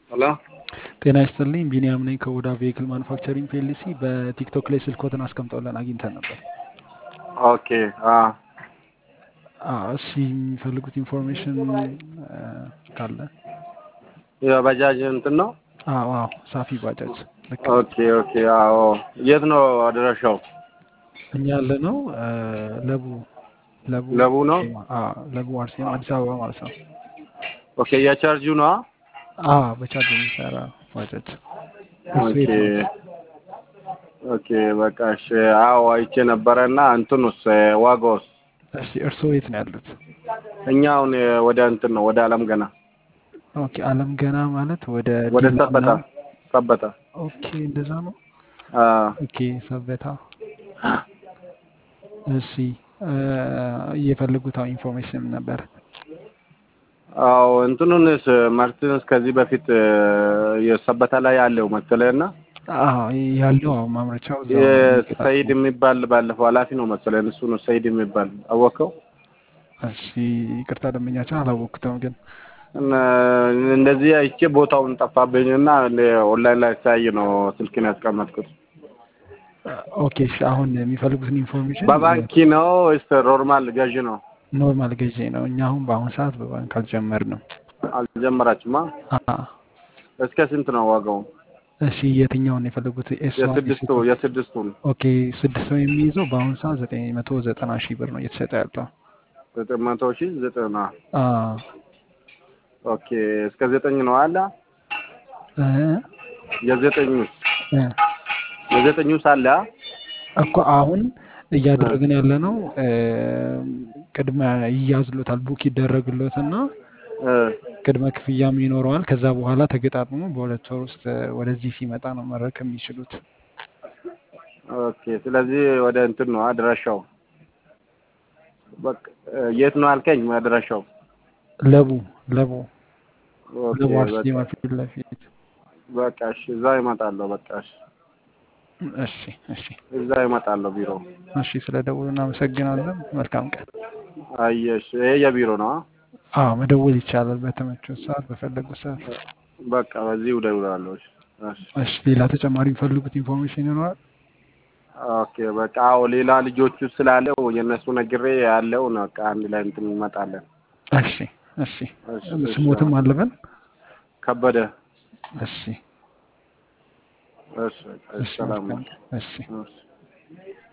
ሄሎ ጤና ይስጥልኝ ቢኒያም ነኝ ከኦዳ ቬሂክል ማኑፋክቸሪንግ ፒኤልሲ በቲክቶክ ላይ ስልክዎትን አስቀምጠውልን አግኝተን ነበር ኦኬ አ አዎ፣ እሺ የሚፈልጉት ኢንፎርሜሽን ካለ የባጃጅ እንትን ነው። አዎ አዎ ሳፊ ባጃጅ ልክ ነው። ኦኬ ኦኬ አዎ የት ነው አድራሻው? እኛ ያለ ነው ለቡ ለቡ ለቡ ነው? አርሴማ አዎ ለቡ አርሴማ አዲስ አበባ ማለት ነው ኦኬ የቻርጁ ነው? አዎ በቻርጅ የሚሰራ ባጃጅ እሱ ኦኬ የት ነው ኦኬ በቃ እሺ። አዎ አይቼ ነበረና እንትኑስ ዋጋውስ? እሺ እርስዎ የት ነው ያሉት እኛ አሁን ወደ እንትን ነው ወደ አለም ገና ኦኬ አለም ገና ማለት ወደ ወደ ዲላ ሰበታ ምናምን ሰበታ ኦኬ እንደዛ ነው አ ኦኬ ሰበታ እሺ እየፈለጉት ኢንፎርሜሽን ነበር አዎ እንትኑንስ ማርቲንስ ከዚህ በፊት የሰበታ ላይ ያለው መሰለህና አዎ ያለው አዎ ማምረቻው እዛው ነው የሚገጣጠመው የሰይድ የሚባል ባለፈው ኃላፊ ነው መሰለህ እሱ ነው ሰይድ የሚባል አወቀው እሺ ይቅርታ ደንበኛችን አላወቅኩትም ግን እና እንደዚህ አይቼ ቦታውን ጠፋብኝና ኦንላይን ላይ ሳይ ነው ስልክን ያስቀመጥኩት። ኦኬ እሺ አሁን የሚፈልጉትን ኢንፎርሜሽን በባንኪ ነው ወይስ ኖርማል ገዢ ነው? ኖርማል ገዢ ነው እኛ አሁን በአሁኑ ሰዓት በባንክ አልጀመርንም አልጀመራችሁማ? አ እስከ ስንት ነው ዋጋው? እሺ የትኛውን የፈለጉት ኤስ ዋን የስድስቱ የስድስቱን ኦኬ ስድስት ሰው የሚይዘው በአሁኑ ሰዓት ዘጠኝ መቶ ዘጠና ሺህ ብር ነው እየተሸጠ ያለው ዘጠኝ መቶ ሺህ ዘጠና አ ኦኬ እስከ ዘጠኝ ነው አለ እ የዘጠኙስ እ የዘጠኙስ አለ እኮ አሁን እያደረግን ያለ ነው ቅድመ ይያዝሎታል ቡክ ይደረግሎትና እ ቅድመ ክፍያም ይኖረዋል። ከዛ በኋላ ተገጣጥሞ በሁለት ወር ውስጥ ወደዚህ ሲመጣ ነው መረከብ የሚችሉት። ኦኬ ስለዚህ ወደ እንትን ነው አድራሻው። በቃ የት ነው አልከኝ አድራሻው? ለቡ ለቡ ኦኬ ለቡ በቃ አርሴማ ፊት ለፊት። በቃ እሺ እዛ ይመጣለሁ። በቃ እሺ እሺ እሺ እዛ ይመጣለሁ ቢሮ። እሺ፣ ስለ ደውሉ እናመሰግናለን። መልካም ቀን። አየሽ ይሄ የቢሮ ነው። አ? አዎ መደወል ይቻላል በተመቸው ሰዓት በፈለጉት ሰዓት። በቃ በዚህ እደውላለሁ። እሺ እሺ እሺ፣ ሌላ ተጨማሪ የሚፈልጉት ኢንፎርሜሽን ይኖራል? ኦኬ በቃ አዎ ሌላ ልጆቹ ስላለው የእነሱ ነግሬ ያለው ነው። በቃ አንድ ላይ እንትን እንመጣለን። እሺ እሺ። እሺ እሺ ስሞትም አለበን? ከበደ እሺ እሺ በቃ እሺ እሺ፣ ሰላም መልካም ነው። ቀን። እሺ እሺ